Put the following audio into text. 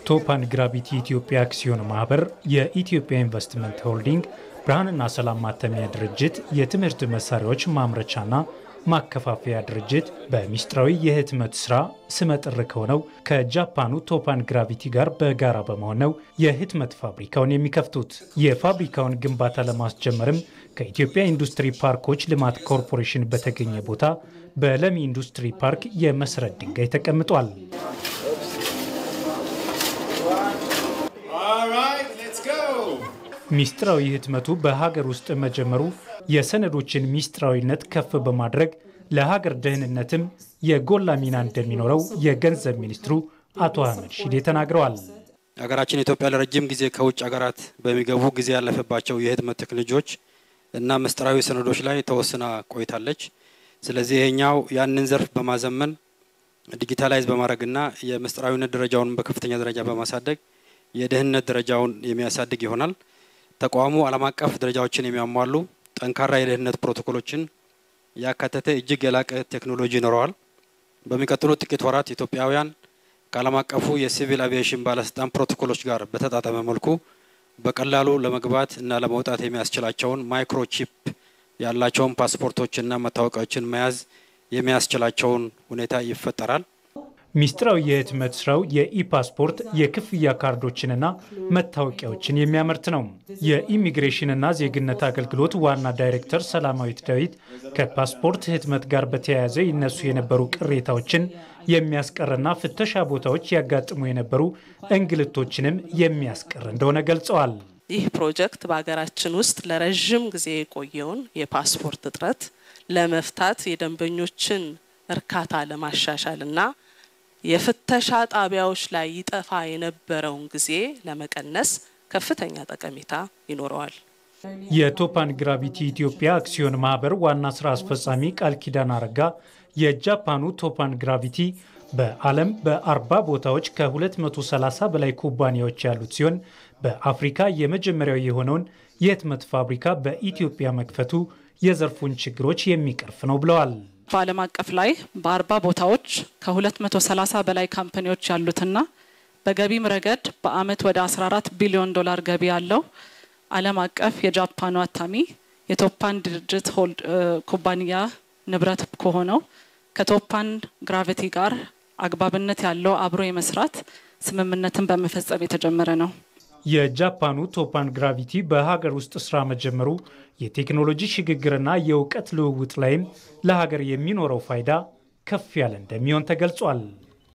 ቶፓን ግራቪቲ ኢትዮጵያ አክሲዮን ማህበር፣ የኢትዮጵያ ኢንቨስትመንት ሆልዲንግ፣ ብርሃንና ሰላም ማተሚያ ድርጅት፣ የትምህርት መሳሪያዎች ማምረቻና ማከፋፈያ ድርጅት በሚስጥራዊ የህትመት ስራ ስመጥር ከሆነው ከጃፓኑ ቶፓን ግራቪቲ ጋር በጋራ በመሆን ነው የህትመት ፋብሪካውን የሚከፍቱት። የፋብሪካውን ግንባታ ለማስጀመርም ከኢትዮጵያ ኢንዱስትሪ ፓርኮች ልማት ኮርፖሬሽን በተገኘ ቦታ በለሚ ኢንዱስትሪ ፓርክ የመሰረት ድንጋይ ተቀምጧል። ሚስጥራዊ ህትመቱ በሀገር ውስጥ መጀመሩ የሰነዶችን ሚስጥራዊነት ከፍ በማድረግ ለሀገር ደህንነትም የጎላ ሚና እንደሚኖረው የገንዘብ ሚኒስትሩ አቶ አህመድ ሺዴ ተናግረዋል። ሀገራችን ኢትዮጵያ ለረጅም ጊዜ ከውጭ ሀገራት በሚገቡ ጊዜ ያለፈባቸው የህትመት ቴክኖሎጂዎች እና ምስጢራዊ ሰነዶች ላይ ተወስና ቆይታለች። ስለዚህ ይሄኛው ያንን ዘርፍ በማዘመን ዲጂታላይዝ በማድረግና የምስጢራዊነት ደረጃውን በከፍተኛ ደረጃ በማሳደግ የደህንነት ደረጃውን የሚያሳድግ ይሆናል። ተቋሙ ዓለም አቀፍ ደረጃዎችን የሚያሟሉ ጠንካራ የደህንነት ፕሮቶኮሎችን ያካተተ እጅግ የላቀ ቴክኖሎጂ ይኖረዋል። በሚቀጥሉት ጥቂት ወራት ኢትዮጵያውያን ከዓለም አቀፉ የሲቪል አቪዬሽን ባለስልጣን ፕሮቶኮሎች ጋር በተጣጠመ መልኩ በቀላሉ ለመግባት እና ለመውጣት የሚያስችላቸውን ማይክሮቺፕ ያላቸውን ፓስፖርቶችና መታወቂያዎችን መያዝ የሚያስችላቸውን ሁኔታ ይፈጠራል። ሚስጥራዊ የህትመት ስራው የኢፓስፖርት የክፍያ ካርዶችንና መታወቂያዎችን የሚያመርት ነው። የኢሚግሬሽንና ዜግነት አገልግሎት ዋና ዳይሬክተር ሰላማዊት ዳዊት ከፓስፖርት ህትመት ጋር በተያያዘ ይነሱ የነበሩ ቅሬታዎችን የሚያስቀርና ፍተሻ ቦታዎች ያጋጥሙ የነበሩ እንግልቶችንም የሚያስቀር እንደሆነ ገልጸዋል። ይህ ፕሮጀክት በሀገራችን ውስጥ ለረዥም ጊዜ የቆየውን የፓስፖርት እጥረት ለመፍታት የደንበኞችን እርካታ ለማሻሻል እና የፍተሻ ጣቢያዎች ላይ ይጠፋ የነበረውን ጊዜ ለመቀነስ ከፍተኛ ጠቀሜታ ይኖረዋል። የቶፓን ግራቪቲ ኢትዮጵያ አክሲዮን ማህበር ዋና ስራ አስፈጻሚ ቃል ኪዳን አረጋ የጃፓኑ ቶፓን ግራቪቲ በዓለም በአርባ ቦታዎች ከ230 በላይ ኩባንያዎች ያሉት ሲሆን በአፍሪካ የመጀመሪያው የሆነውን የህትመት ፋብሪካ በኢትዮጵያ መክፈቱ የዘርፉን ችግሮች የሚቀርፍ ነው ብለዋል። በዓለም አቀፍ ላይ በአርባ ቦታዎች ከ230 በላይ ካምፓኒዎች ያሉትና በገቢም ረገድ በአመት ወደ 14 ቢሊዮን ዶላር ገቢ ያለው ዓለም አቀፍ የጃፓኑ አታሚ የቶፓን ድርጅት ኩባንያ ንብረት ከሆነው ከቶፓን ግራቪቲ ጋር አግባብነት ያለው አብሮ የመስራት ስምምነትን በመፈጸም የተጀመረ ነው። የጃፓኑ ቶፓን ግራቪቲ በሀገር ውስጥ ስራ መጀመሩ የቴክኖሎጂ ሽግግርና የእውቀት ልውውጥ ላይም ለሀገር የሚኖረው ፋይዳ ከፍ ያለ እንደሚሆን ተገልጿል።